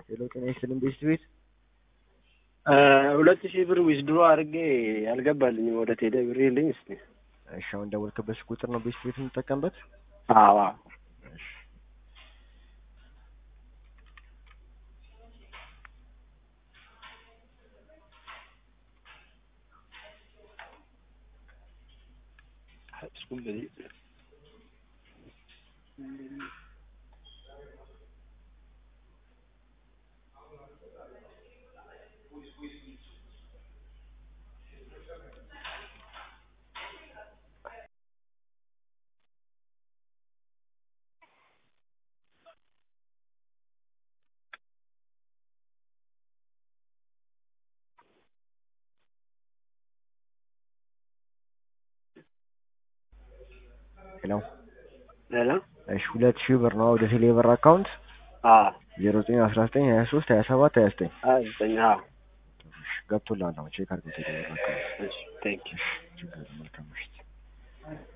ሄሎ ጤና ይስጥልኝ ቤስት ቤት ሁለት ሺህ ብር ዊዝድሮ አድርጌ አልገባልኝም ወደ ቴሌ ብር ይልኝ እስቲ እሺ አሁን ደወልክበት ቁጥር ነው ቤስት ቤት የምጠቀምበት አዋ ሄሎ ሄሎ እሺ ሁለት ሺህ ብር ነው ወደ ቴሌ ብር አካውንት አ ዜሮ ዘጠኝ አስራ ዘጠኝ ሀያ ሶስት ሀያ ሰባት ሀያ ዘጠኝ ሀያ ዘጠኝ አዎ ገብቶልሃል አሁን ቼክ አድርገው ቴሌ ብር አካውንት እሺ ቴንክ ዩ ችግር የለም መልካም ምሽት